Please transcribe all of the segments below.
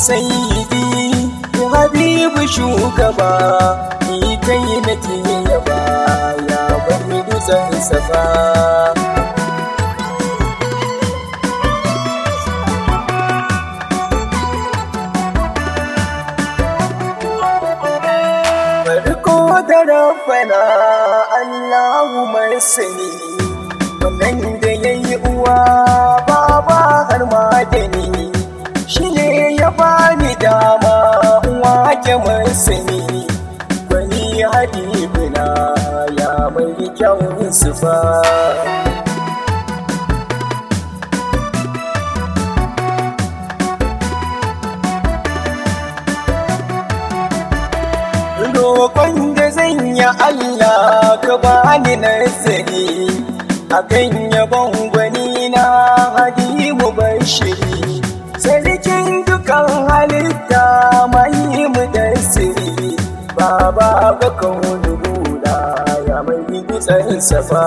sayyidi habibu shugaba ni kai nake yaba ya bani dutsen safa farko da rabbana Allahu mai sani wannan da ya yi uwa baba har ma da ni shi ne ya bani dama uwa ke mai sani wani habibina ya mai kyawun sufa roƙon da zan yi Allah ka bani nazari akan yabon gwani na hadimu bashiri sarkin dukan halitta mai mu da siri baba ga kaunu guda ya mai dutsen safa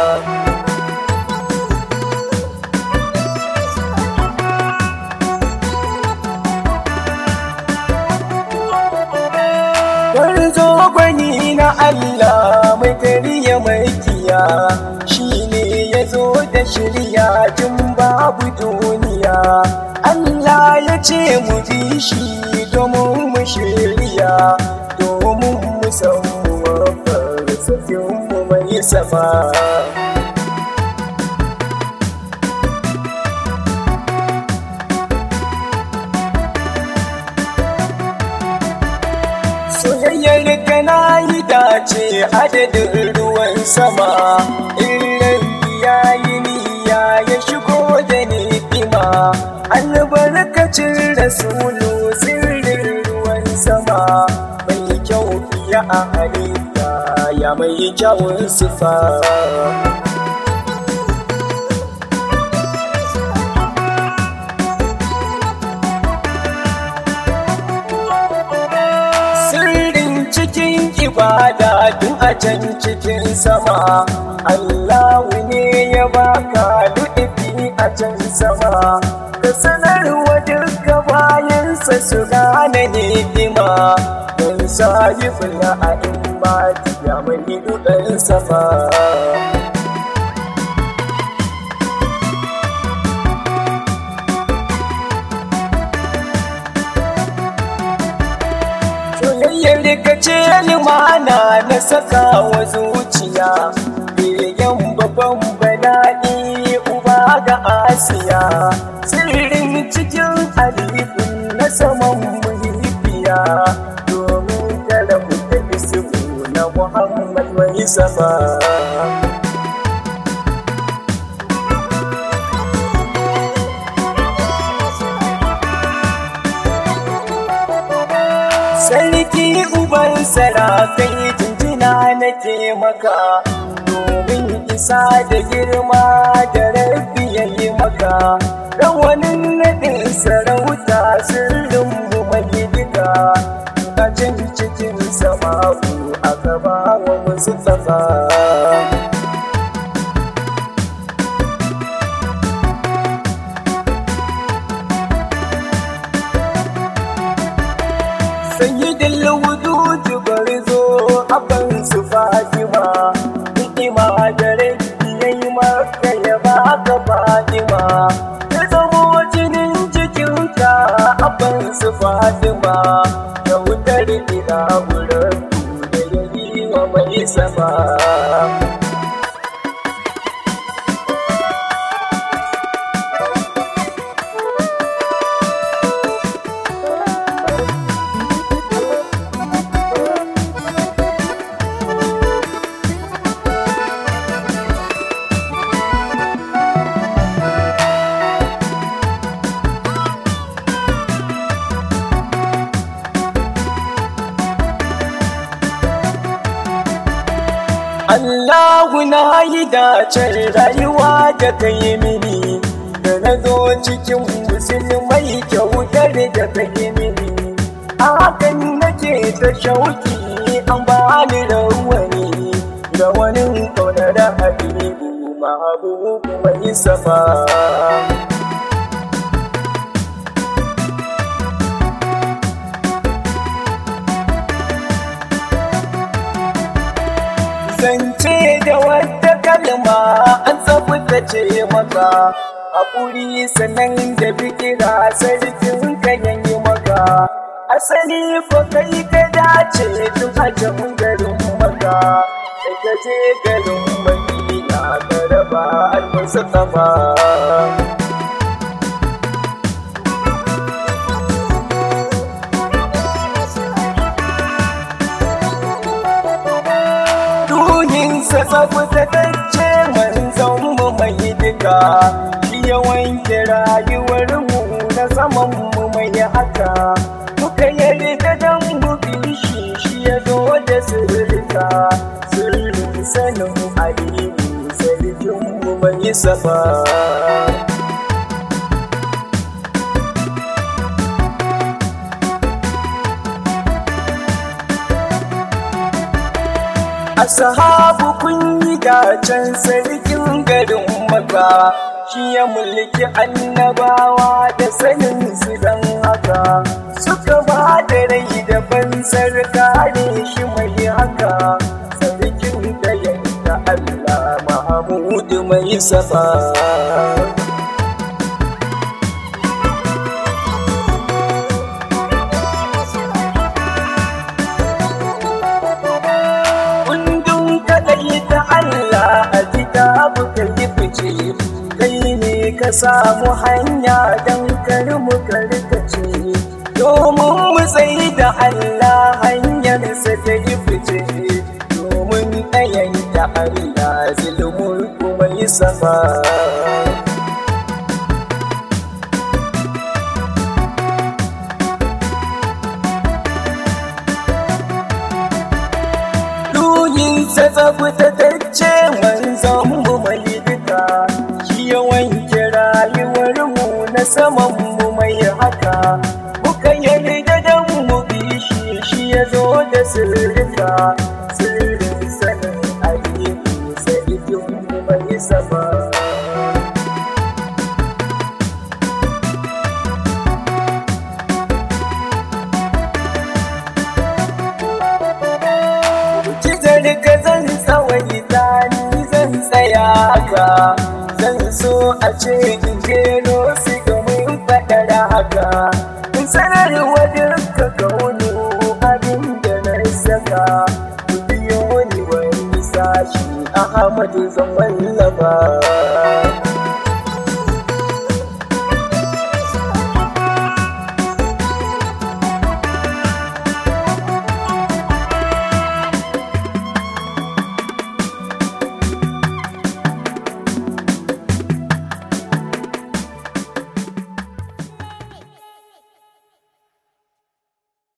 Warzo gwani na Allah mai kariya mai kiya shi ne ya zo da shirya tun babu duniya. Allah ya ce mu bi shi domin mu shirya domin mu samu wafar mu mai safa. soyayyar ka na yi dace adadin ruwan sama illan ya yi niyya ya shigo da ni'ima albarkacin rasulu sirrin ruwan sama mai kyau fiye a halitta ya mai kyawun sifa sirrin cikin ibada tun a can cikin sama Allahu ne ya baka lu'ifi a can sama ka sanarwa duka bayansa su gane ni'ima don sahibin a'imma ya mai duɗin safa soyayyar ka ce limana na saka wa zuciya begen babban bala'i uba ga asiya sirrin cikin alifin na saman muhibbiya domin kada ku tafi siku na muhammad mai safa sarki uban sarakai jinjina nake maka domin isa da girma da rabbi ya yi maka rawanin naɗin sarauta sirrin mu mai duka a can cikin sama'u a gaba wa musu tsafa sayyidin wujudu barzo abin su fatima hikima da rabbi yayi maka ya baka fatima ta zamo jinin jikinka abin su fatima da wutar ina wurin da yayi wa mai sama Allahu na yi dacen rayuwa da ka yi mini da na zo cikin musulmai kyautar da ka yi mini a hakan nake ta shauki an ba ni rawani da wani kaunar habibu mahabubu mai safa zance da wata kalma an tsabtace maka haƙuri sannan da fikira sarkin ka yayi maka asali ko kai ka dace tun hajjan garin maka da ka je garin madina ka raba almasa kama ruhinsa tsabtatacce manzon mu mai duka shi ya wanke rayuwar mu na zaman mu mai haka muka yarda dan mu bi shi shi ya zo da sirrika sirrin sanin aliyu sarkin mu mai safa Ashabu kun yi dacen sarkin garin maka shi ya mulki annabawa da sanin su dan haka suka ba da rai da fansar kare shi mai haka sarkin da yanka Allah Mahamudu mai safa. kundin kaɗai ta Allah a kitabu ka yi fice kai ne ka samu hanya don kar mu karkace domin mu tsayi da Allah hanyarsa ta yi fice domin ɗayan da Allah zulmul kuma yi sama. Ruhinsa tsabtatacce manzon mu mai duka shi ya wanke rayuwar mu na saman mu mai haka muka yarda dan mu bi shi shi ya zo da sirrika sirrin sanin aliyu sai mu mai sama. Kizar ka zan tsawai ni zan tsaya haka zan so a ce in jero su domin faɗar haka in sanarwa duka kaunu abin da na saka ku biyo ni wani sashi Ahmadu zan wallafa.